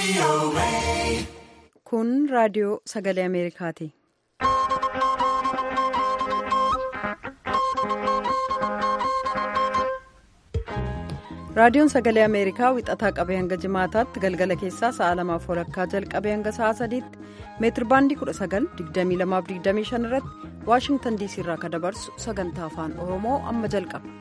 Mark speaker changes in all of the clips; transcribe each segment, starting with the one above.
Speaker 1: Kun raadiyoo sagalee Ameerikaati. Raadiyoon sagalee Ameerikaa wixataa qabee hanga jimaataatti galgala keessaa sa'a lamaaf walakkaa jalqabee hanga sa'a sadiitti meetirbaandii 19,2225 irratti Waashingtan diisii irraa kan dabarsu sagantaa afaan Oromoo amma jalqaba.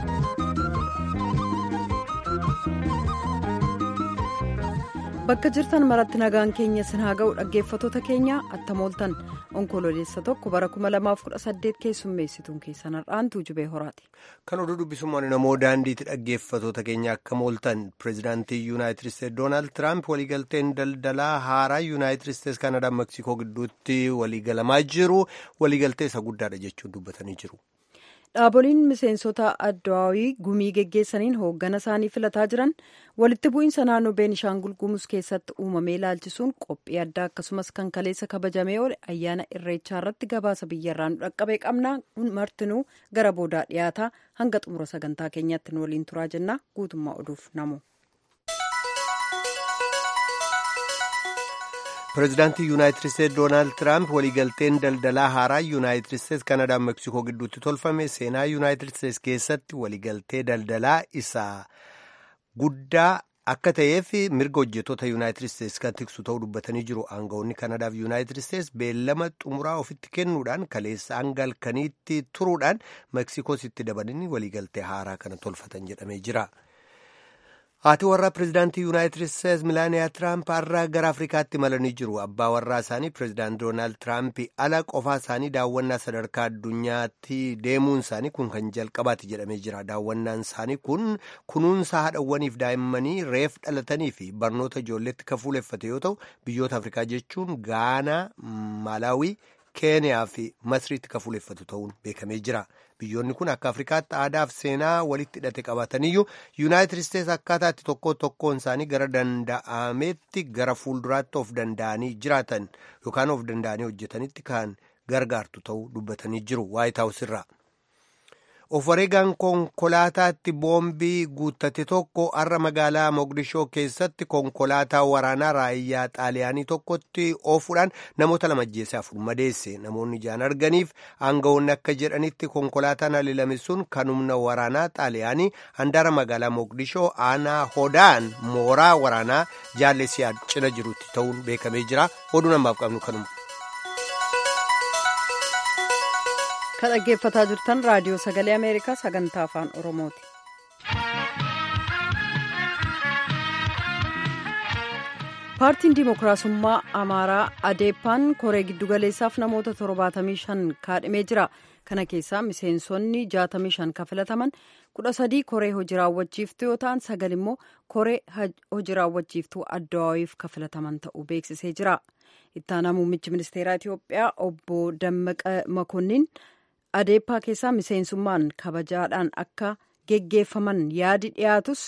Speaker 1: Bakka jirtan maratti nagaan keenya sin haa ga'u dhaggeeffatoota keenya attamooltan onkololeessa tokko bara 2018 keessummeessituun keessan har'aantuu jubee horaati.
Speaker 2: Kan oduu dubbisummaan namoo daandiitti dhaggeeffatoota keenya akka mooltan pireezidaantii yuunaayitid isteetsi doonaald tiraamp waliigalteen daldalaa haaraa yuunaayitid isteetsi kaanadaa meeksikoo gidduutti waliigalamaa jiru waliigaltee isa guddaadha jechuun dubbatanii jiru.
Speaker 1: Dhaaboliin miseensota addawaawii gumii geggeessaniin hooggana isaanii filataa jiran walitti bu'iinsa naannoo beenishaangul gumuz keessatti uumamee ilaalchisuun qophii addaa akkasumas kan kaleessa kabajamee oole ayyaana irreechaa irratti gabaasa biyyarraa nu dhaqqabee qabnaa martinuu gara boodaa dhiyaataa hanga xumura sagantaa keenyaatti nu waliin turaa jennaa guutummaa oduuf namu.
Speaker 2: pireezidaantii yuunaayitid isteetsi doonaald tiraamp waliigalteen daldalaa haaraa yuunaayitid isteetsi kaanadaa meeksikoo gidduutti tolfame seenaa yuunaayitid isteetsi keessatti waliigaltee daldalaa isaa guddaa akka ta'eef mirga hojjettoota yuunaayitid isteetsi kan tiksu ta'uu dubbatanii jiru aangawoonni kaanadaaf yuunaayitid isteetsi beellama xumuraa ofitti kennuudhaan kaleessa hanga halkaniitti turuudhaan meeksikoos itti dabalanii waliigaltee haaraa kana tolfatan jedhamee jira. haati warraa pireezidaantii yuunaayitid isteetsi milaaniyaa tiraamp har'a gara afrikaatti malanii jiru abbaa warraa isaanii pireezidaant doonaald tiraamp ala qofaa isaanii daawwannaa sadarkaa addunyaatti deemuun isaanii kun kan jalqabaati jedhamee jira daawwannaan isaanii kun kunuunsa haadhawwaniif daa'immanii reef dhalatanii fi barnoota ijoolleetti kan fuuleffate yoo ta'u biyyoota afrikaa jechuun gaanaa maalaawii keeniyaa fi masriitti kan fuuleffatu ta'uun beekamee jira. biyyoonni kun akka afrikaatti aadaaf seenaa walitti hidhate qabataniyyuu yuunaayitid isteetsi akkaataa itti tokko tokkoon isaanii gara danda'ametti gara fuulduraatti of danda'anii jiraatan yookaan of danda'anii hojjetanitti kan gargaartu ta'uu dubbatanii jiru waayit haawus irraa. of wareegaan konkolaataatti boombii guuttate tokko har'a magaalaa moqdishoo keessatti konkolaataa waraanaa raayyaa xaaliyaanii tokkotti oofuudhaan namoota lama ajjeesee afur madeesse namoonni ijaan arganiif aangawoonni akka jedhanitti konkolaataan haleelame sun kan humna waraanaa xaaliyaanii handaara magaalaa moqdishoo aanaa hodaan mooraa waraanaa jaallesiyaa cina jirutti ta'uun beekamee jira oduu namaaf qabnu kanuma.
Speaker 1: kan dhaggeeffataa jirtan raadiyoo sagalee ameerikaa sagantaa afaan oromooti. paartiin dimookiraasummaa amaaraa adeepaan koree giddugaleessaaf namoota 75 kaadhimee jira kana keessaa miseensonni 65 kan filataman 13 koree hojii raawwachiiftuu yoo ta'an sagal immoo koree hojii raawwachiiftuu addawaawiif kan filataman ta'uu beeksisee jira ittaanaa muummichi ministeeraa itiyoophiyaa obbo dammaqa makonnin. adeeppaa keessaa miseensummaan kabajaadhaan akka geggeeffaman yaadi dhiyaatus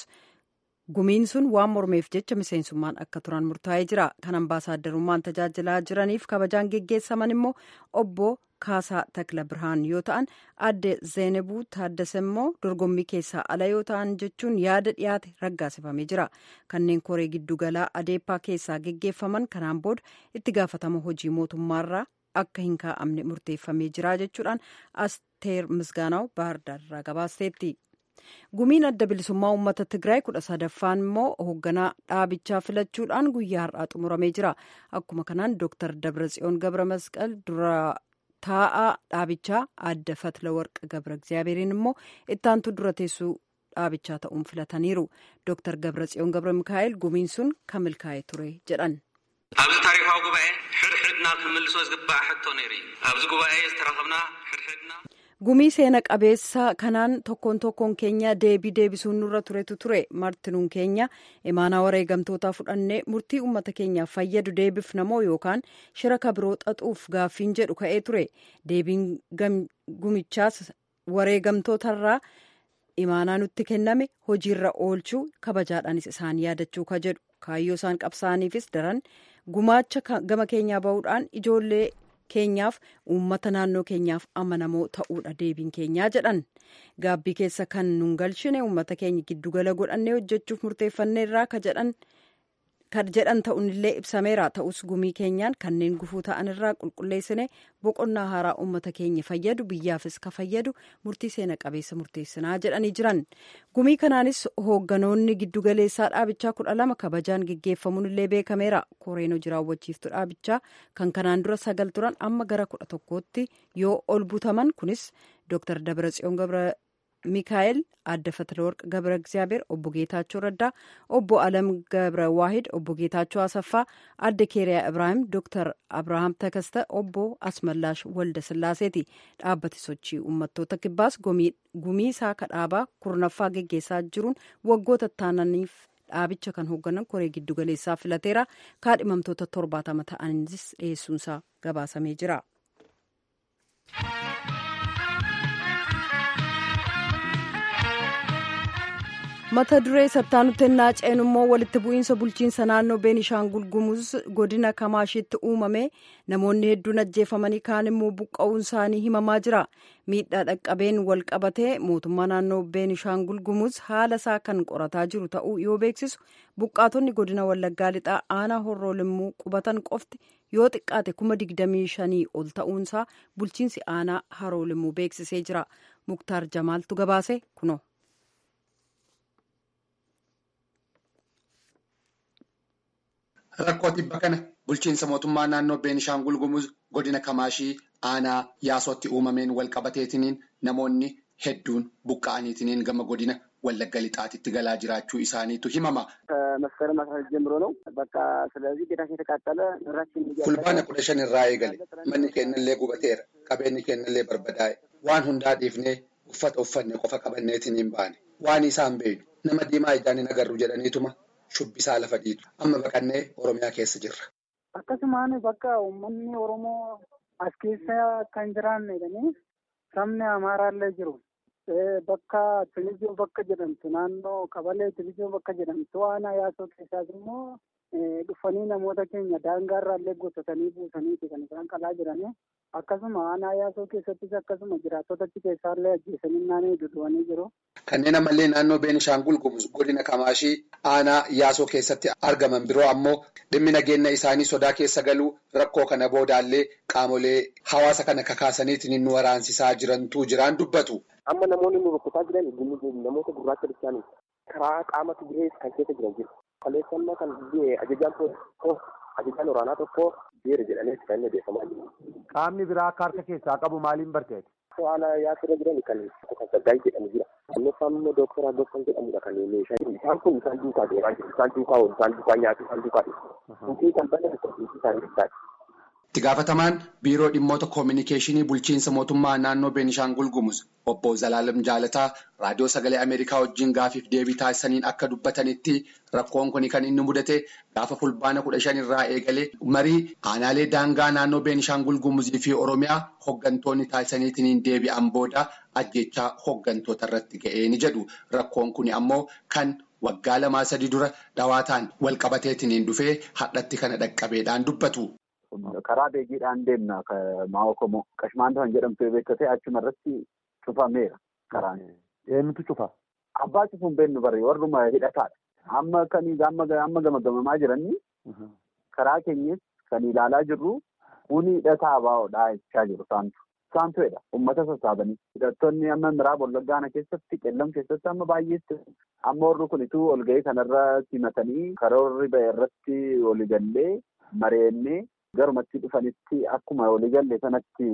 Speaker 1: gumiin sun waan mormeef jecha miseensummaan akka turan murtaa'ee jira kan ambaasaadarummaan tajaajilaa jiraniif kabajaan geggeessaman immoo obbo kaasaa takla birhaan yoo ta'an adde zeenebuu taaddasa immoo dorgommii keessaa ala yoo ta'an jechuun yaada dhiyaate raggaasifamee jira kanneen koree giddugalaa adeeppaa keessaa geggeeffaman kanaan booda itti gaafatama hojii mootummaarraa akka hin kaa'amne murteeffamee jira jechuudhaan asteer misgaanaw baahirdaar irraa gabaasteetti. gumiin adda bilisummaa uummata tigraay kudha sadaffaan immoo hoogganaa dhaabichaa filachuudhaan guyyaa har'aa xumuramee jira akkuma kanaan dooktar dabratsiyoon gabra masqal dura taa'aa dhaabichaa adda fatla warqa gabra egzaabeeriin immoo ittaantu dura teessuu dhaabichaa ta'uun filataniiru dooktar dabratsiyoon gabra mikaa'el gumiin sun kan milkaa'ee ture jedhan.
Speaker 3: ኣብዚ ታሪካዊ ጉባኤ ሕድሕድና ክምልሶ ዝግባእ ሕቶ ነይሩ እዩ ኣብዚ ጉባኤ ዝተረኸብና ሕድሕድና
Speaker 1: gumii seena qabeessa kanaan tokkoon tokkoon keenya deebii deebisuun nurra turetu ture martinuun keenya imaanaa wareegamtootaa fudhannee murtii uummata keenyaaf fayyadu deebifnamoo yookaan shira kabiroo xaxuuf gaaffiin jedhu ka'ee ture deebiin gumichaas wareegamtootarraa imaanaa nutti kenname hojiirra oolchuu kabajaadhaanis isaan yaadachuu ka jedhu kaayyoo isaan qabsaa'aniifis daran gumaacha gama keenyaa bahuudhaan ijoollee keenyaaf uummata naannoo keenyaaf amanamoo ta'uudha deebiin keenyaa jedhan gaabbii keessa kan nun galchine uummata keenya giddugala godhannee hojjechuuf murteeffanneerraa ka jedhan kan jedhan ta'unillee ibsameera ta'us gumii keenyaan kanneen gufuu ta'an irraa qulqulleessine boqonnaa haaraa uummata keenya fayyadu biyyaafis ka fayyadu murtii seena qabeessa murteessinaa jedhanii jiran gumii kanaanis hoogganoonni giddugaleessaa dhaabichaa kudha lama kabajaan geggeeffamuun illee beekameera koreen hojii raawwachiiftu dhaabichaa kan kanaan dura sagal turan amma gara kudha tokkootti yoo ol butaman kunis dooktar dabratsiyoon gabra ሚካኤል አደ ፈትለወርቅ ገብረ እግዚአብሔር ኦቦ ጌታቸው ረዳ ኦቦ አለም ገብረ ዋሂድ ኦቦ ጌታቸው አሰፋ አደ ኬሪያ እብራሂም ዶክተር አብርሃም ተከስተ ኦቦ አስመላሽ ወልደ ስላሴቲ dhaabbati sochii uummattoota kibbaas gumiisaa kadhaabaa kurnaffaa geggeessaa jiruun waggoota taananiif dhaabicha kan hoogganan koree giddugaleessaa filateera kaadhimamtoota torbaatama ta'anis dhiyeessuunsaa gabaasamee jira. mata duree sattaanutti ennaa ceenu immoo walitti bu'iinsa bulchiinsa naannoo beenishaangul gumuz godina kamaashiitti uumame namoonni hedduun ajjeefamanii kaan immoo buqqa'uun isaanii himamaa jira miidhaa dhaqqabeen wal qabatee mootummaa naannoo beenishaangul gumuz haala isaa kan qorataa jiru ta'uu yoo beeksisu buqqaatonni godina wallaggaa lixaa aanaa horroolimuu qubatan qofti yoo xiqqaate kuma digdamii shanii ol ta'uunsaa bulchiinsi aanaa haroolimuu beeksisee jira muktaar jamaaltu gabaase kuno.
Speaker 4: Rakkoo tibba kana bulchiinsa mootummaa naannoo Beenishaangul Gumuz godina Kamaashii aanaa yaasootti uumameen wal qabateetiniin namoonni hedduun buqqa'aniitiniin gama godina Wallagga Lixaatitti galaa jiraachuu isaaniitu himama.
Speaker 5: መስከረም አስራ ሁለት ጀምሮ ነው በቃ ስለዚህ ቤታችን የተቃጠለ ንብረታችን
Speaker 4: fulbaana kudha shan irraa eegale manni keenyallee gubateera qabeenyi keenyallee barbadaa'e waan hundaa dhiifnee uffata uffanne qofa qabanneetiniin baane waan isaan beeynu nama diimaa ijaan hin agarru jedhaniituma shubbisaa lafa dhiitu amma baqannee oromiyaa keessa jirra.
Speaker 5: akkasumaan bakka uummanni oromoo as keessa kan jiraanne jedhanii sabni amaaraallee jiru bakka tilijoo bakka jedhamtu naannoo qabalee tilijoo bakka jedhamtu waan yaasoo keessaas immoo dhufanii namoota keenya daangaarraallee gotatanii buusaniiti kan isaan qalaa jiranii akkasuma aanaa yaasoo keessattis akkasuma jiraattota achi keessaallee ajjeesanii naannoo duduwanii jiru.
Speaker 4: Kanneen ammallee naannoo Beenishaangul Gumuz godina Kamaashii aanaa yaasoo keessatti argaman biroo ammoo dhimmi nageenya isaanii sodaa keessa galuu rakkoo kana boodaallee qaamolee hawaasa kana kakaasaniitiin nu waraansisaa jirantu jiraan dubbatu.
Speaker 6: Amma namoonni nu rukkutaa jiran namoota gurraacha bishaanii karaa qaama Tigree kan keessa jiran jiru. Kaleessannaa kan ajajaan tokko ajajaan waraanaa tokko jeera jedhamee kan inni beekamaa jiru.
Speaker 7: Qaamni biraa akka harka keessaa qabu maaliin barteeti?
Speaker 6: Haala yaasirra jiran kan kan saggaayii jedhamu jira. Innoffaan immoo dooktora Agoofan jedhamudha kan meeshaa isaan kun isaan duukaa deemaa jiru. Isaan duukaa oolu, isaan duukaa nyaatu, isaan duukaa dhiyeessu. Suuqii kan bana suuqii isaan ibsaati.
Speaker 4: Itti gaafatamaan biiroo dhimmoota koominikeeshinii bulchiinsa mootummaa naannoo Beenishaangul Gumuz obbo Zalaalam Jaalataa raadiyoo sagalee Ameerikaa wajjin gaafiif deebii taasisaniin akka dubbatanitti rakkoon kun kan inni mudate gaafa fulbaana kudha shan irraa eegalee marii aanaalee daangaa naannoo Beenishaangul Gumuzii fi Oromiyaa hooggantoonni taasisaniitiin deebi'an booda ajjechaa hooggantoota irratti ga'ee ni jedhu. Rakkoon kun ammoo kan waggaa lamaa sadii dura dhawaataan wal qabateetiin dhufee hadhatti kana dhaqqabeedhaan dubbatu.
Speaker 7: Karaa beekiidhaan deemna maa'oo komoo qashmaanta kan jedhamtu beektee achuma irratti cufameera karaan. Eenyutu cufa? Abbaa cufuun beennu barree warruma hidhataadha. Amma kan amma gamagamamaa jiranii karaa keenyas kan ilaalaa jirru kuni hidhataa baa'oodhaa jechaa jiru saantu. Saantuedha. Uummata sassaabanii. Hidhattoonni amma miraaba wallaggaana keessatti qellam keessatti amma baay'eetti amma warri kunituu ol ga'ee kanarra simatanii karoorri ba'e irratti waliigallee mareennee garumatti dhufanitti akkuma waliigalle sanatti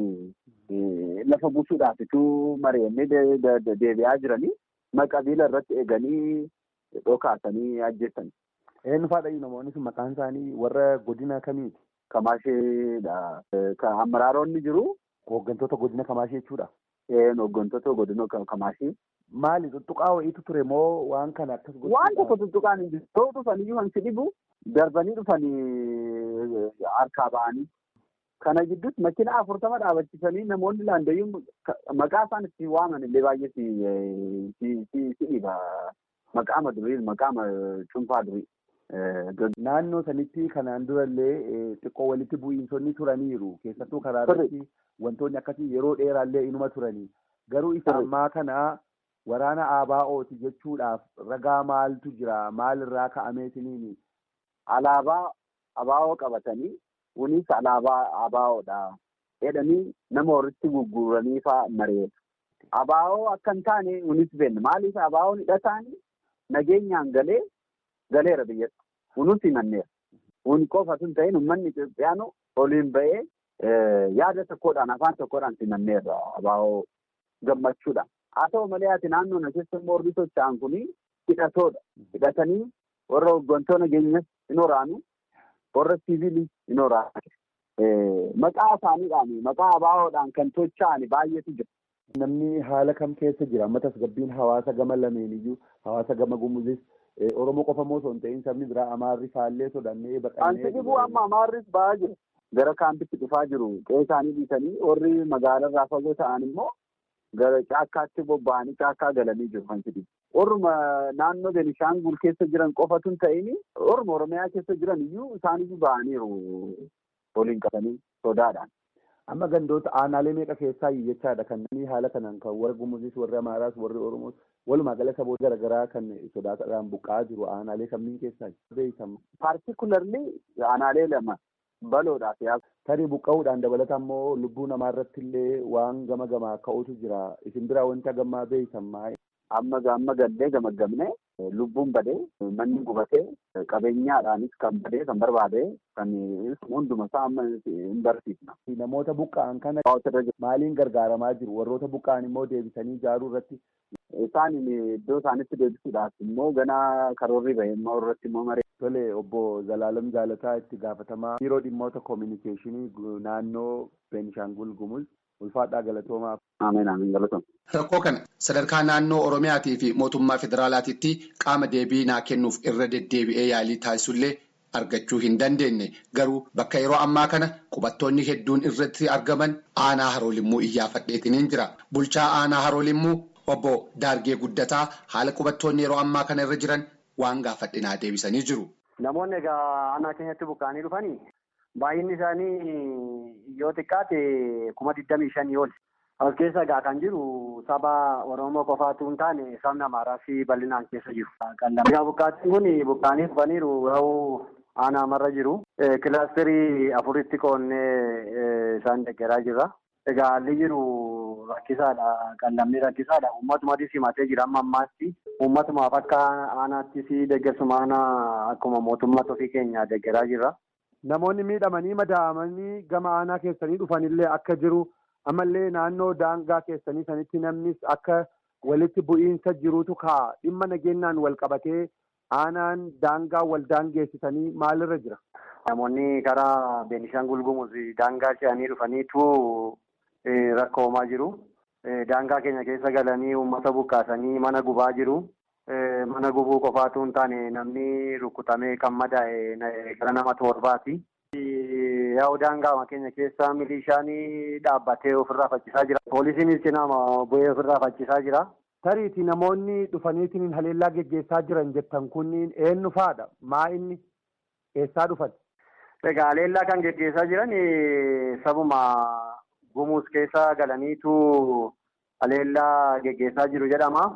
Speaker 7: lafa buusuudhaafituu mareennee deebi'aa jiranii maqabiila irratti eeganii dhokaasanii ajjeessan.
Speaker 8: Eenyu faadha namoonni sun maqaan isaanii warra godina kamiiti?
Speaker 7: Kamaasheedha. Amaraaronni jiru.
Speaker 8: Hooggantoota godina Kamaashee jechuudha.
Speaker 7: Hooggantoota godina Kamaashee.
Speaker 8: Maali tuttuqaa wayiitu ture moo waan kana akkas
Speaker 7: godhu? Waan tokko tuttuqaan hin jiru. Yoo dhufanii wanti dhibu darbanii dhufanii harkaa ba'anii. Kana gidduutti makiina afurtama dhaabachiisanii namoonni laandayyuun maqaa isaan itti waaman illee baay'ee si dhiba. Maqaama durii maqaama cuunfaa durii.
Speaker 8: Naannoo sanitti kanaan durallee xiqqoo walitti bu'iinsonni turaniiru. Keessattuu karaa irratti wantoonni akkasii yeroo dheeraallee inuma turanii. Garuu isa ammaa kana waraana ABO'ti jechuudhaaf ragaa maaltu jira? Maalirraa ka'ameetiniini
Speaker 7: alaabaa abaa'oo qabatanii kunis alaabaa abaa'oodha jedhanii nama walitti gurguranii fa'aa mareetu. Abaa'oo akka hin taane kunis benna maaliif abaa'oon hidhataan nageenyaan galee galeera biyyatti kunis himanneera. Kun qofa sun ta'in uummanni Itoophiyaanu oliin ba'ee yaada tokkodhaan afaan tokkodhaan simanneerra abaa'oo gammachuudhaan. Haa ta'u malee ati naannoo na keessa immoo warri socho'an kun hidhatoodha. Hidhatanii warra hooggantoota nageenyas hin waraanu warra siviilii hin waraanu. Maqaa isaaniidhaan maqaa abaa'oodhaan kan socho'an baay'eetu jira.
Speaker 8: Namni haala kam keessa jira? Amma tasgabbiin hawaasa gama lameeniyyuu hawaasa gama gumuzis Oromoo qofa moo osoo hin ta'in sabni biraa Amaarri faallee sodannee
Speaker 7: baqannee. Anti dhibuu amma Amaarris ba'aa jiru. Gara kaampitti dhufaa jiru. Qe'ee isaanii dhiisanii warri magaalarraa fagoo ta'an immoo gara caakkaatti bobba'anii caakkaa galanii jiru kan jedhu. Orma naannoo Benishaangul keessa jiran qofatu hin ta'in orma Oromiyaa keessa jiran iyyuu isaaniyyuu ba'aniiru waliin qabanii sodaadhaan.
Speaker 8: Amma gandoota aanaalee meeqa keessaa jechaadha kan namni haala kanaan kan warra Gumuzis warri Amaaraas warri Oromoos walumaa gala saboota garaagaraa kan sodaataadhaan buqqa'aa jiru aanaalee kamiin keessaa beekamu.
Speaker 7: Paartikularli aanaalee lama baloodhaaf yaa.
Speaker 8: Tarii buqqa'uudhaan dabalata immoo lubbuu namaa irratti illee waan gama gamaa ka'utu jira. Isin biraa wanta gammaa beeytamaa.
Speaker 7: Amma amma gallee gamaggamne lubbuun badee manni gubatee qabeenyaadhaanis kan badee kan barbaade kan hunduma isaa amma hin barsiifna.
Speaker 8: Namoota buqqa'an kana maaliin gargaaramaa jiru? Warroota buqqa'an immoo deebisanii ijaaruu irratti.
Speaker 7: Isaan iddoo isaanitti deebisuudhaaf immoo ganaa karoorri bahe immoo irratti immoo maree.
Speaker 8: Tole obbo Zalaalam Jaalataa itti gaafatamaa biiroo dhimmoota koominikeeshinii naannoo Beenishaangul Gumuz ulfaadhaa galatoomaaf.
Speaker 7: Ameen ameen galatooma.
Speaker 4: Rakkoo kana sadarkaa naannoo Oromiyaatii fi mootummaa federaalaatiitti qaama deebii naa kennuuf irra deddeebi'ee yaalii taasisullee argachuu hin dandeenye garuu bakka yeroo ammaa kana qubattoonni hedduun irratti argaman aanaa haroolimmuu iyyaafadheetiniin jira. Bulchaa aanaa haroolimmuu obbo Daargee Guddataa haala qubattoonni yeroo ammaa kana irra jiran waan gaafadhinaa deebisanii jiru.
Speaker 9: Namoonni egaa aanaa keenyatti buqqa'anii dhufanii baay'inni isaanii yoo xiqqaate kuma digdamii shanii ol. As keessa egaa kan jiru saba Oromoo qofaatu hin taane sabni Amaaraa fi bal'inaan keessa jiru. Egaa buqqaatiin kun buqqa'anii dhufaniiru yoo aanaa marra jiru. Kilaasterii afuritti qoonnee isaan deeggaraa jirra. Egaa haalli jiru rakkisaadha. Qallamni rakkisaadha. Uummatumaatis himatee jira amma ammaatti. Uummatumaaf akka aanaattis deeggarsuma aanaa akkuma mootummaa ofii keenya deeggaraa jirra.
Speaker 8: Namoonni miidhamanii madaa'amanii gama aanaa keessanii dhufanillee akka jiru ammallee naannoo daangaa keessanii sanitti namnis akka walitti bu'iinsa jirutu ka'a. Dhimma nageenyaan wal qabatee aanaan daangaa wal daangeessisanii maalirra jira?
Speaker 9: Namoonni karaa Beenishaangul Gumuz daangaa ce'anii dhufaniitu rakkoo uumaa jiru. Daangaa keenya keessa galanii uummata buqqaasanii mana gubaa jiru. Mana gubuu qofaatu hin taane namni rukutamee kan madaa'e gara nama torbaati. Yaa'u daangaa keenya keessa milishaan dhaabbatee ofirraa faccisaa jira. Poolisiinis cinaa bu'ee ofirraa faccisaa jira.
Speaker 8: Tariiti namoonni dhufaniitiin haleellaa geggeessaa jiran jettan kunniin eenyu faadha? Maa inni eessaa dhufan?
Speaker 9: Egaa haleellaa kan geggeessaa jiran sabuma gumuus keessa galaniitu haleellaa geggeessaa jiru jedhama.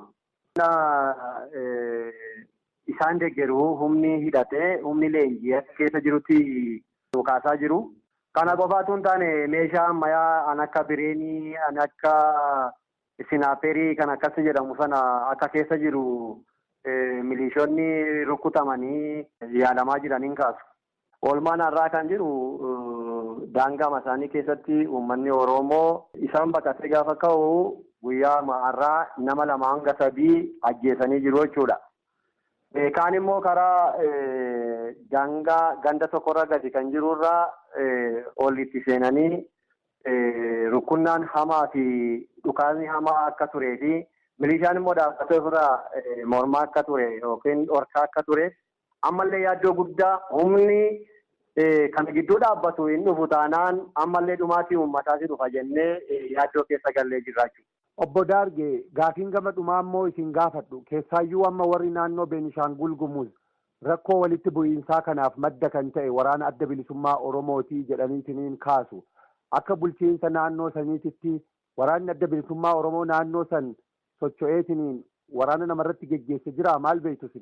Speaker 9: Isaan deeggaru humni hidhatee humni leenjii keessa jirutti dhukaasaa jiru. Kana qofaatu hin taane meeshaa ammayyaa an akka bireenii an akka sinaaperii kan akkas jedhamu sana akka keessa jiru milishoonni rukutamanii yaalamaa jiraniin kaasu. Oolmaan har'aa kan jiru daangaa isaanii keessatti uummanni Oromoo isaan baqatee gaafa ka'u guyyaa har'aa nama lama hanga sadii ajjeesanii jiru jechuudha. Kaan immoo karaa daangaa ganda tokkorra gadi kan jirurraa ol itti seenanii rukunnaan hamaa fi dhukaasni hamaa akka turee fi milishaan immoo dhaabbatee ofirraa mormaa akka ture yookiin dhorkaa akka ture ammallee yaaddoo guddaa humni kan gidduu dhaabbatu hin dhufu taanaan ammallee dhumaatii uummataas dhufa jennee yaaddoo keessa gallee jirra jechuudha.
Speaker 8: Obbo Daargee gaafiin gama dhumaa immoo isin gaafadhu keessaayyuu amma warri naannoo Beenishaangul Gumuz rakkoo walitti bu'iinsaa kanaaf madda kan ta'e waraana adda bilisummaa Oromootii jedhaniitiniin kaasu akka bulchiinsa naannoo saniititti waraanni adda bilisummaa Oromoo naannoo san socho'eetiniin waraana namarratti geggeesse jira maal beektu isin?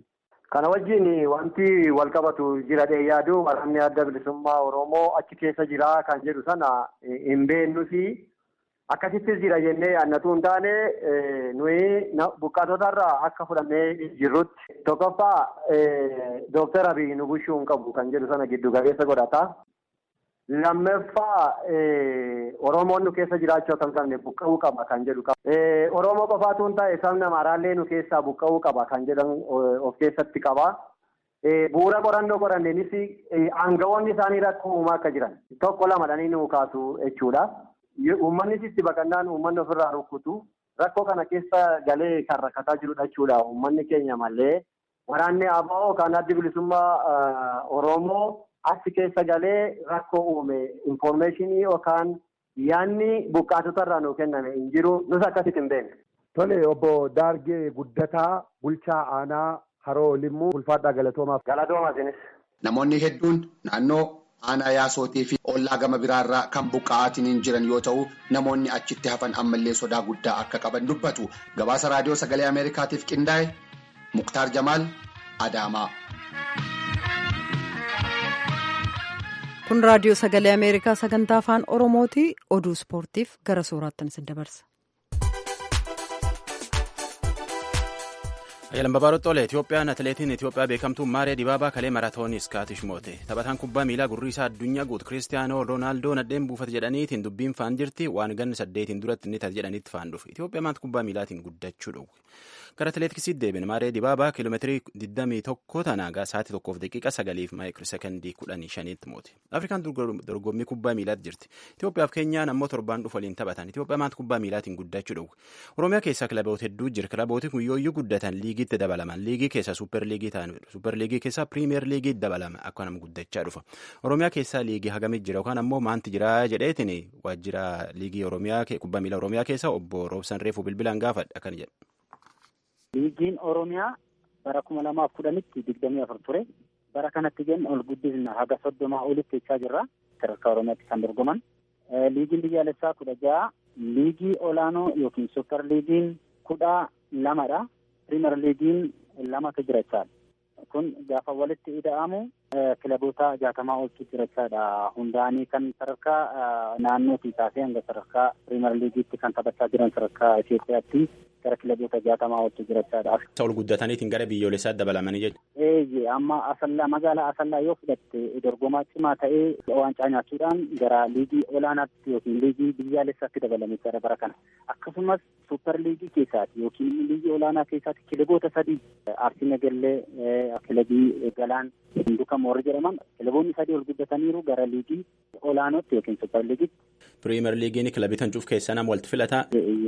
Speaker 9: Kana wajjin wanti wal qabatu jira dhee yaadu waraanni adda bilisummaa Oromoo achi keessa jira kan jedhu sana hin beeknufi akkasittis jira jennee yaadnatu hin taane nuyi buqqaatota irraa akka fudhannee jirrutti tokkoffaa dooktar Abiy nu bushuu hin qabu kan jedhu sana giddu galeessa godhata. Lammaffaa Oromoon nu keessa jiraachuu akka hin qabne buqqa'uu qaba kan jedhu qaba. Oromoo qofaatu hin taane sabni Amaaraallee nu keessaa buqqa'uu qaba kan jedhan of keessatti qaba. Bu'uura qorannoo qoranneenis aangawoonni isaanii rakkoo uumaa akka jiran tokko lamadhanii nu kaasu jechuudha. Uummannis itti baqannaan uummanni ofirraa rukkutu rakkoo kana keessa galee kan rakkataa jirudha jechuudha. Uummanni keenya malee waraanni ABO kan addi bilisummaa Oromoo achi keessa galee rakkoo uume infoormeeshinii yookaan yaanni buqqaatota irraa nuu kenname hin jiru nus akkasitti hin beekne.
Speaker 8: Tole obbo Daargee Guddataa bulchaa aanaa Haroo Limmuu ulfaadhaa galatoomaaf.
Speaker 9: Galatoomaa isinis.
Speaker 4: Namoonni hedduun naannoo aanaa yaasootii fi ollaa gama biraarraa kan buqqa'aatiin jiran yoo ta'u namoonni achitti hafan ammallee sodaa guddaa akka qaban dubbatu gabaasa raadiyoo sagalee ameerikaatiif qindaa'e muktaar jamaal adaamaa.
Speaker 1: kun raadiyoo sagalee ameerikaa sagantaa afaan oromooti oduu ispoortiif gara sooraattan isin dabarsa.
Speaker 10: Ayyalan Babaaroo Xolee Itiyoophiyaan atileetiin Itiyoophiyaa beekamtuun Maaree Dibaabaa kalee maraatoonii Iskaatish moote. Taphataan kubbaa miilaa gurriisaa addunyaa guutu Kiristiyaanoo Roonaaldoo nadheen buufate jedhaniitiin dubbiin faan jirti waan ganni saddeetiin duratti inni taate jedhanitti faan dhufe. Itiyoophiyaa maanta kubbaa miilaatiin guddachuu dhowwe. Gara atileetiksiitti deebine Maaree Dibaabaa kiiloomeetirii 21 tanaagaa sa'aatii tokkoof daqiiqa sagaliif maayikiroo sekondii 15 moote. Afrikaan dorgommii kubbaa miilaatti jirti. Itiyoophiyaaf Keenyaan ammoo torbaan dhufu waliin taphatan. Itiyoophiyaa maanta kubbaa miilaatiin guddachuu dhowwe. Oromiyaa keessaa kilaboota hedduu jira. Kilabooti kun yooyyuu guddatan liigiitti dabalaman. Liigii keessaa suupper liigii ta'an suupper liigii keessaa piriimiyer liigii dabalama akka nama guddachaa dhufa. Oromiyaa keessaa liigii hagamit jira yookaan ammoo maanti jira jedheetiin waajjira liigii Oromiyaa kubbaa miilaa Oromiyaa keessa obbo Roobsan Reefuu bilbilaan gaafadha akkana jedha.
Speaker 11: Liigiin Oromiyaa bara kuma lamaaf kudhanitti digdamii afur ture. Bara kanatti jenna ol guddisna haga soddomaa olitti jechaa jirra. Sadarkaa Oromiyaatti kan dorgoman. Liigiin biyyaalessaa kudha ja'a. Liigii olaanoo yookiin suupper liigiin kudha lamadha. Piriimer liigiin lamatu jira jechaadha. Kun gaafa walitti ida'amu kilaboota jaatamaa oltu jira jechaadha. Hundaanii kan sadarkaa naannootii kaasee hanga sadarkaa piriimer liigiitti kan taphachaa jiran sadarkaa Itoophiyaatti gara kilaboota jaatamaa oltu jira jechaadha.
Speaker 10: Ol guddataniitiin gara biyyoolessaatti dabalamanii jechuudha.
Speaker 11: Eeyyee amma asallaa magaalaa asallaa yoo fudhatte dorgomaa cimaa ta'ee waancaa nyaachuudhaan gara liigii olaanaatti yookiin liigii biyyaalessaatti dabalame jira bara kana. Akkasumas suupper liigii keessaati yookiin liigii olaanaa keessaatti kilaboota sadii Arsii Nagallee kilabii Galaan Hinduka Moorri jedhaman kilaboonni sadii ol guddataniiru gara liigii olaanootti yookiin suupper liigiitti.
Speaker 10: Piriimer liigiin kilabii tancuuf keessaa nama walitti filataa.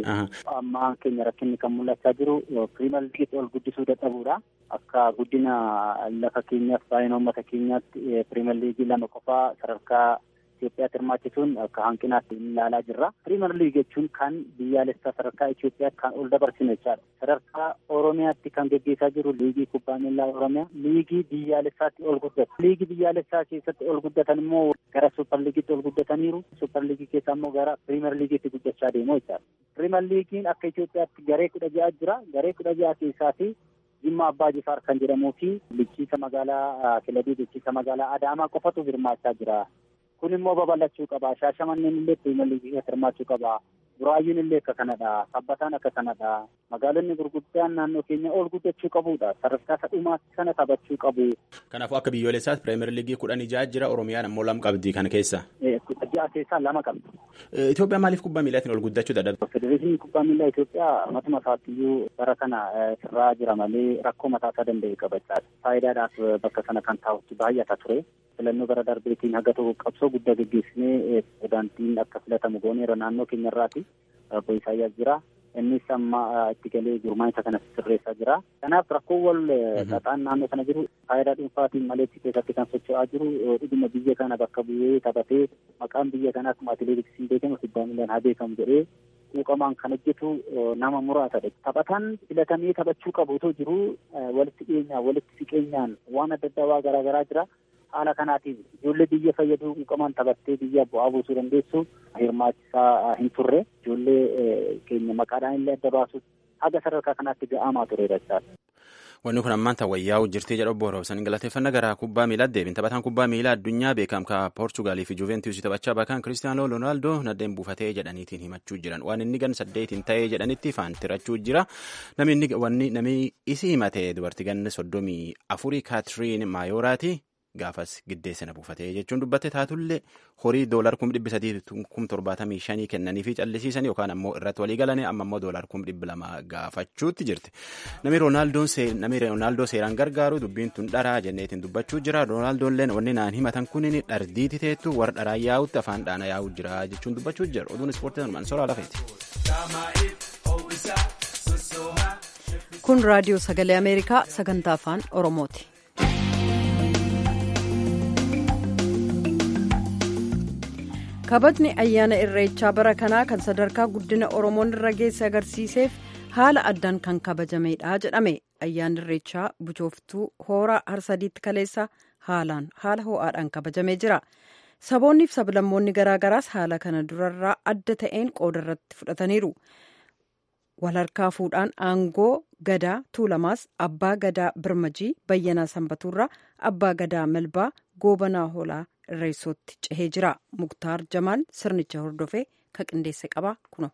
Speaker 11: Amma keenya rakkinni kan mul'achaa jiru piriimer liigiitti ol guddisuu dadhabuudha. Akka guddina lafa keenyaaf baay'ina uummata keenyaatti piriimer liigii lama qofaa sadarkaa Itoophiyaatti hirmaachisuun akka hanqinaatti ilaalaa jirra. Piriimer liigii jechuun kan biyyaalessaa sadarkaa Itoophiyaatti kan ol dabarsinu jechaadha. Sadarkaa Oromiyaatti kan gaggeessaa jiru liigii kubbaa miilaa Oromiyaa liigii biyyaalessaatti ol guddatu. Liigii biyyaalessaa keessatti ol guddatan immoo gara suupper liigiitti ol guddataniiru. Suupper liigii keessaa immoo gara piriimer liigiitti guddachaa deemu jechaadha. Piriimer liigiin akka Itoophiyaatti garee kudha ja'a jira. Garee kudha ja'a keessaatii Jimma Abbaa Jifaar kan jedhamuu fi bulchiinsa magaalaa kilabii bulchiinsa magaalaa Adaamaa qofatu hirmaachaa jira. Kun immoo babal'achuu qaba. Shaashamanneen illee piriimer liigii keessatti hirmaachuu qaba. Buraayyuun illee akka kanadha. Sabbataan akka kanadha. Magaalonni gurguddaan naannoo keenya ol guddachuu qabudha. Sadarkaa sadhumaatti sana taphachuu qabu.
Speaker 10: Kanaafuu akka biyyoolessaatti piriimer liigii kudhan ja'a jira. Oromiyaan ammoo lama qabdi kana keessa.
Speaker 11: Ja'a keessaa lama qabdi.
Speaker 10: Itoophiyaan maaliif kubbaa miilaatiin ol guddachuu dadhabde?
Speaker 11: Federeeshiniin kubbaa miilaa Itoophiyaa matuma isaattiyyuu bara kana sirraa jira malee rakkoo mataa isaa danda'e qabachaadha. Faayidaadhaaf bakka sana kan taa'utti baay'ata ture. filannoo bara darbeetiin haga tokko qabsoo guddaa gaggeessinee pirezidaantiin akka filatamu gooneera naannoo keenyarraati. Obbo Isaayyaas jira. Innis amma itti galee gurmaa'insa kana sirreessaa jira. Kanaaf rakkoo wal xaxaan naannoo kana jiru faayidaa dhuunfaatiin malee keessatti kan socho'aa jiru dhuguma biyya kana bakka bu'ee taphatee maqaan biyya kanaa akkuma atileetiksiin beekamu kubbaa miilaan haa beekamu jedhee quuqamaan kan hojjetu nama muraasadha. Taphataan filatamee taphachuu qabu otoo jiru walitti dhiyeenyaan walitti siqeenyaan waan adda addaa waa garaagaraa jira. haala kanaatiin ijoollee biyya fayyaduu quuqamaan taphattee biyya bu'aa buusuu dandeessu hirmaachisaa hin turre ijoollee keenya maqaadhaan illee adda baasuuf haga sadarkaa kanaatti ga'amaa turedha jechaadha.
Speaker 10: Wanni kun ammaan wayyaa'u jirtii jedha obbo Roobsan galateeffannaa gara kubbaa miilaa deebiin taphataan kubbaa miilaa addunyaa beekamka Poorchugaalii fi Juventus taphachaa bakan Kiristiyaanoo Roonaaldoo nadeen buufatee jedhaniitiin himachuu jiran waan inni gan saddeetiin ta'ee jedhanitti faan tirachuu jira namni wanni namni isi himate dubartii ganna soddomii afurii Kaatiriin Maayoraati. Gaafas giddeessina buufatee jechuun dubbatte taatullee horii doolar kum dhibbi sadii kum torbaatamii shanii kennanii fi callisiisan yookaan ammoo irratti walii galanii amma ammoo doolar kum dhibbi lama gaafachuutti jirti. Namni Roonaaldoo seeraan gargaaru dubbiin tun dharaa jenneetiin dubbachuu jira. Roonaaldooleen wanni naan himatan kun dhardiiti teettu warra dharaa yaa'utti afaan dhaana yaa'u jira jechuun dubbachuu jira. Oduun ispoortii sanumaan soraa lafeeti.
Speaker 1: Kun raadiyoo sagalee Ameerikaa sagantaa afaan Oromooti. kabajni ayyaana irreechaa bara kanaa kan sadarkaa guddina oromoon irra geesse agarsiiseef haala addaan kan kabajamedha jedhame ayyaanni irreechaa buchooftuu hooraa harsadiitti kaleessa haalaan haala ho'aadhaan kabajamee jira saboonniif sablammoonni garaagaraas haala kana durarraa adda ta'een qooda irratti fudhataniiru walharkaa fuudhaan aangoo gadaa tuulamaas abbaa gadaa birmajii bayyanaa sanbatuurraa abbaa gadaa melbaa goobanaa hoolaa irreessootti cehee jira muktaar jamaal sirnicha hordofee ka qindeesse qaba kuno.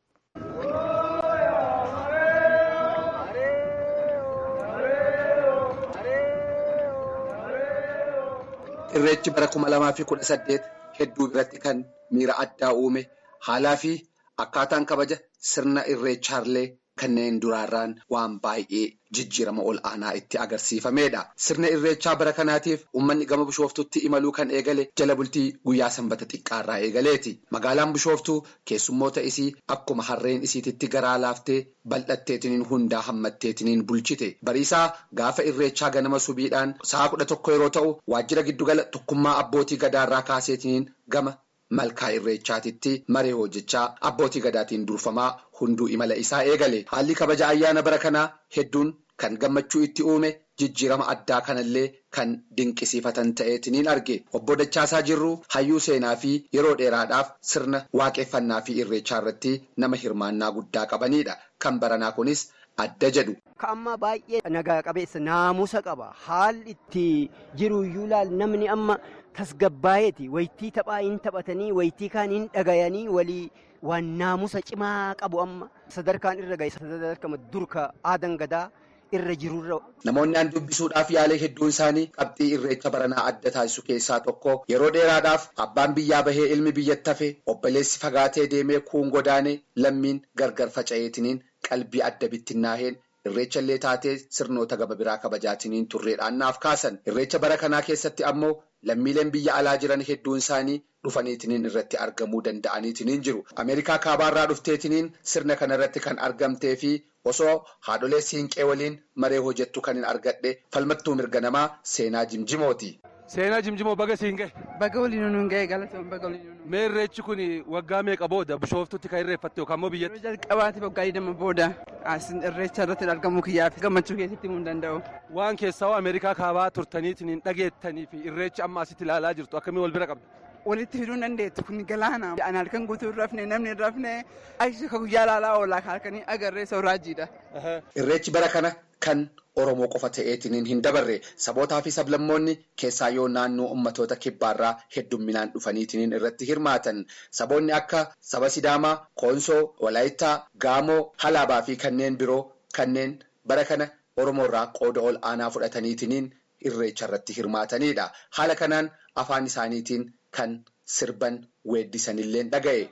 Speaker 4: irreechi bara kuma lamaa fi kudha saddeet hedduu biratti kan miira addaa uume haalaa fi akkaataan kabaja sirna irreechaallee kanneen duraarraan waan baay'ee jijjiirama ol aanaa itti agarsiifamedha. Sirna irreechaa bara kanaatiif uummanni gama bishooftuutti imaluu kan eegale jala bultii guyyaa sanbata xiqqaarraa eegaleeti. Magaalaan bishooftuu keessummoota isii akkuma harreen isiititti garaa laaftee bal'atteetiniin hundaa hammatteetiniin bulchite. Bariisaa gaafa irreechaa ganama subiidhaan sa'a kudha tokko yeroo ta'u waajjira giddugala tokkummaa abbootii gadaarraa kaaseetiniin gama. Malkaa irreechaatitti maree hojjechaa abbootii gadaatiin durfamaa hunduu imala isaa eegale haalli kabaja ayyaana bara kanaa hedduun kan gammachuu itti uume jijjiirama addaa kanallee kan dinqisiifatan ta'eetiniin arge obbo Dachaasaa Jirruu hayyuu seenaa fi yeroo dheeraadhaaf sirna waaqeffannaa fi irreechaa irratti nama hirmaannaa guddaa qabanidha kan baranaa kunis adda jedhu.
Speaker 12: Ka amma baay'ee nagaa qabeessa naamusa qaba haalli itti jiru iyyuu laal namni amma. tasgabbaa'eeti waytii taphaa hin taphatanii waytii kaan hin dhagayanii walii waan naamusa cimaa qabu amma sadarkaan irra gahe sadarkama durka aadan gadaa irra jirurra.
Speaker 4: Namoonni aan dubbisuudhaaf yaalee hedduun isaanii qabxii irreecha baranaa adda taasisu keessaa tokko yeroo dheeraadhaaf abbaan biyyaa bahee ilmi biyyatti hafe obboleessi fagaatee deemee kuun godaanee lammiin gargar faca'eetiniin qalbii adda bittinnaaheen irreecha illee taatee sirnoota gaba biraa kabajaatiniin turreedhaan naaf kaasan irreecha bara kanaa keessatti ammoo lammiileen biyya alaa jiran hedduun isaanii dhufaniitiniin irratti argamuu danda'aniitiniin jiru ameerikaa kaabaarraa dhufteetiniin sirna kana irratti kan argamtee fi osoo haadholee siinqee waliin maree hojjettu kan hin argadhe falmattuu mirga namaa seenaa jimjimooti.
Speaker 13: Seenaa jimjimoo baga siin gahe.
Speaker 14: Baga waliin nuun gahe galatoon baga waliin nuun.
Speaker 13: Mee irreechi kun waggaa meeqa booda bishooftutti kan irreeffatte yookaan immoo biyyatti?
Speaker 14: Yeroo jalqabaati waggaa digdama booda irreecha irratti argamuu kiyyaaf gammachuu keessatti himuu hin danda'u.
Speaker 13: Waan keessaa Ameerikaa kaabaa turtaniitiin hin dhageettanii fi irreechi amma asitti ilaalaa jirtu akkamii wal bira qabda?
Speaker 14: Walitti fiduu dandeettu kun galaana. Ani halkan guutuu hin rafne namni hin rafne achi ka guyyaa ilaalaa oolaa halkanii agarree sooraajiidha.
Speaker 4: Irreechi bara kana kan Oromoo qofa ta'eetiniin hin dabarre sabootaa fi sablammoonni keessaa yoo naannoo ummatoota kibbaarraa heddumminaan dhufaniitiniin irratti hirmaatan saboonni akka saba Sidaamaa, Koonsoo, Walaayittaa, Gaamoo, Halaabaa fi kanneen biroo kanneen bara kana Oromoorraa qooda ol aanaa fudhataniitiniin irreecha irratti hirmaatanidha. Haala kanaan afaan isaaniitiin kan sirban weeddisanillee dhaga'e.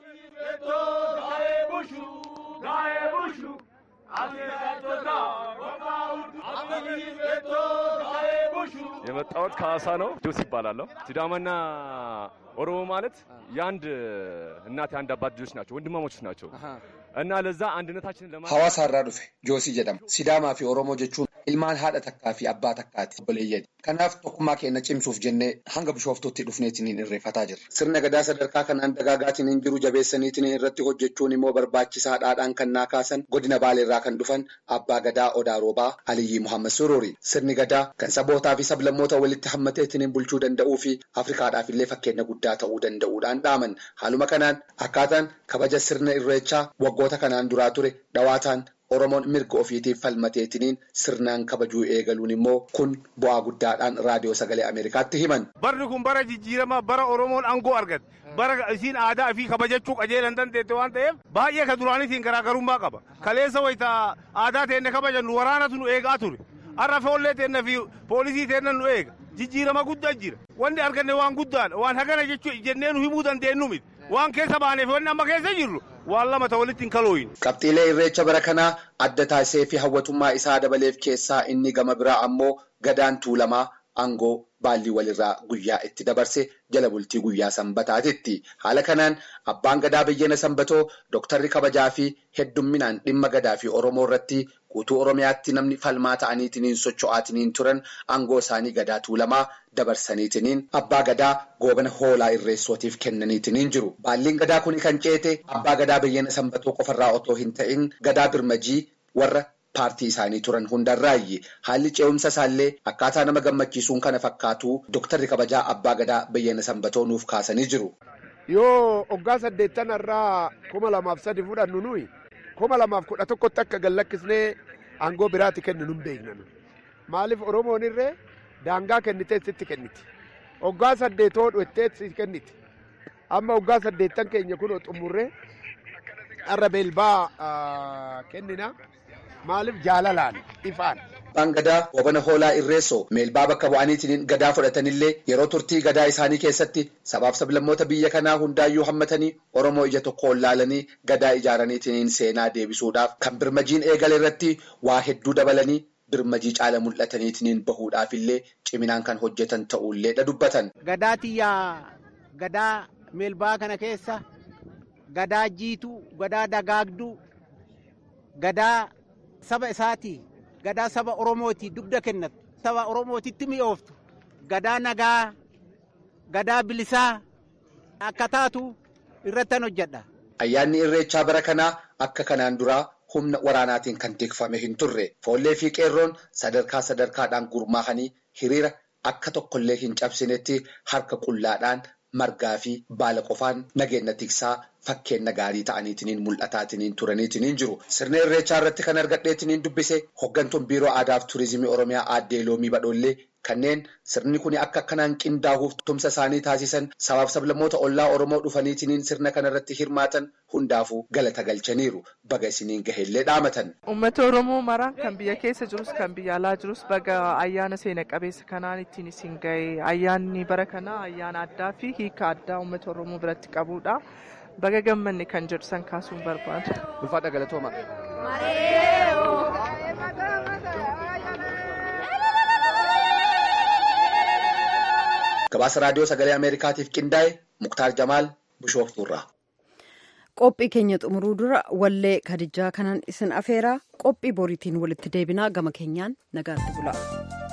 Speaker 15: የመጣሁት ከሀዋሳ ነው። ጆስ ይባላለሁ። ሲዳማና ኦሮሞ ማለት የአንድ እናት የአንድ አባት ልጆች ናቸው፣ ወንድማሞች ናቸው እና ለዛ አንድነታችንን ለማ
Speaker 4: Hawaasaarraa dhufe Joosii jedhama. Sidaamaa fi Oromoo jechuun ilmaan haadha takkaa fi abbaa takkaati obboleeyyani. Kanaaf tokkummaa keenya cimsuuf jennee hanga bishooftuutti dhufneetiniin irreeffataa jirra. Sirna gadaa sadarkaa kanaan dagaagaatiin jiru jabeessaniitiin irratti hojjechuun immoo barbaachisaadhaadhaan kan naa kaasan godina baaleerraa kan dhufan abbaa gadaa odaa roobaa Aliyyii Muhammad Sururi. Sirni gadaa kan sabootaa fi sablammoota walitti hammateetiin bulchuu danda'uu fi Afrikaadhaaf illee fakkeenya guddaa ta'uu danda'uudhaan dhaaman. Haaluma kanaan akkaataan kabaja sirna irreechaa waggoota kanaan duraa ture dhawaataan Oromoon mirga ofiitiif falmateetiniin sirnaan kabajuu eegaluun immoo kun bu'aa guddaadhaan raadiyoo sagalee Ameerikaatti himan.
Speaker 16: Barri kun bara jijjiiramaa bara Oromoon aangoo argatte. bara isiin aadaa fi kabajachuu qajeelan dandeette waan ta'eef baay'ee ka duraanitiin garaagarummaa qaba. Kaleessa wayita aadaa teenne kabajannu waraanatu nu eegaa ture. Har'a foollee teenna fi poolisii teenna nu eega. Jijjiirama guddaa jira. Wanni arganne waan guddaadha. Waan hagana jechuu jennee nu himuu dandeenyu miti. Waan keessa baaneef wanni amma keessa jirru waan lama ta'e walitti hin kalooyin.
Speaker 4: Qabxiilee irreecha bara kanaa adda taasisee fi hawwatummaa isaa dabaleef keessaa inni gama biraa ammoo gadaan tuulamaa aangoo baallii walirraa guyyaa itti dabarse jala bultii guyyaa sanbataatitti. Haala kanaan abbaan gadaa biyyana sanbatoo dooktarri kabajaa fi heddumminaan dhimma gadaa fi Oromoo irratti guutuu Oromiyaatti namni falmaa ta'aniitiniin socho'aatiniin turan aangoo isaanii gadaa tuulamaa dabarsaniitiniin abbaa gadaa goobana hoolaa irreessootiif kennaniitiniin jiru. Baalliin gadaa kun kan ceete abbaa gadaa biyyana sanbatoo qofarraa otoo hin ta'in gadaa birmajii warra paartii isaanii turan hundarraayyi haalli ce'umsa isaallee akkaataa nama gammachiisuun kana fakkaatu dooktarri kabajaa abbaa gadaa biyyana sanbatoo nuuf kaasanii jiru.
Speaker 8: Yoo waggaa saddeettan irraa kuma lamaaf sadi fudhannu nuyi kuma lamaaf kudha tokkotti akka gallakkisnee aangoo biraatti kennu nun beekna. Maaliif Oromoon irree daangaa kennitee sitti kenniti. Waggaa saddeetoo dhuettee si kenniti. Amma waggaa saddeettan keenya kun xumurree har'a beelbaa kennina. maaliif jaalalaan ifaan.
Speaker 4: Abbaan gadaa goobana hoolaa irreessoo meelbaa bakka bu'aniitiin gadaa fudhatanillee yeroo turtii gadaa isaanii keessatti sabaaf sablammoota biyya kanaa hundaayyuu hammatanii Oromoo ija tokkoon laalanii gadaa ijaaraniitiin seenaa deebisuudhaaf kan birmajiin eegale irratti waa hedduu dabalanii birmajii caala mul'ataniitiin bahuudhaaf illee ciminaan kan hojjetan ta'uullee dha dubbatan.
Speaker 12: Gadaa tiyyaa gadaa meelbaa kana keessa gadaa jiituu gadaa dagaagduu gadaa. saba isaati gadaa saba oromooti dugda kennatu saba oromootitti mi'ooftu gadaa nagaa gadaa bilisaa akka taatu irrattan hojjedha.
Speaker 4: Ayyaanni irreechaa bara kanaa akka kanaan duraa humna waraanaatiin kan tikfame hin turre foollee fi qeerroon sadarkaa sadarkaadhaan gurmaahanii hiriira akka tokkollee hin cabsinetti harka qullaadhaan margaa fi baala qofaan nageenya tiksaa fakkeenya gaarii ta'aniitiin mul'ataatiniin turaniitiin jiru. Sirna irreechaa irratti kan argadheetiniin dubbise hoggantuun biiroo aadaa fi turizimii oromiyaa aaddee loomii badhoollee kanneen sirni kun akka akkanaan qindaa'uuf tumsa isaanii taasisan sabaaf sablammoota ollaa oromoo dhufaniitiin sirna kanarratti hirmaatan hundaafuu galata galchaniiru baga isiniin gaheellee dhaamatan.
Speaker 17: Uummata oromoo mara kan biyya keessa jirus kan biyya alaa jirus baga ayyaana seena qabeessa kanaan ittiin isin gahe ayyaanni bara kanaa ayyaana addaa fi hiika addaa uummata oromoo biratti qabudha. baga gammanne kan jedhu san kaasuun barbaadu.
Speaker 13: Ulfaadha galatooma.
Speaker 4: Gabaasa raadiyoo sagalee Ameerikaatiif qindaa'e Muktaar Jamaal Bishooftuurraa.
Speaker 1: Qophii keenya xumuruu dura wallee kadijaa kanan isin afeeraa qophii boriitiin walitti deebinaa gama keenyaan nagaatti bula.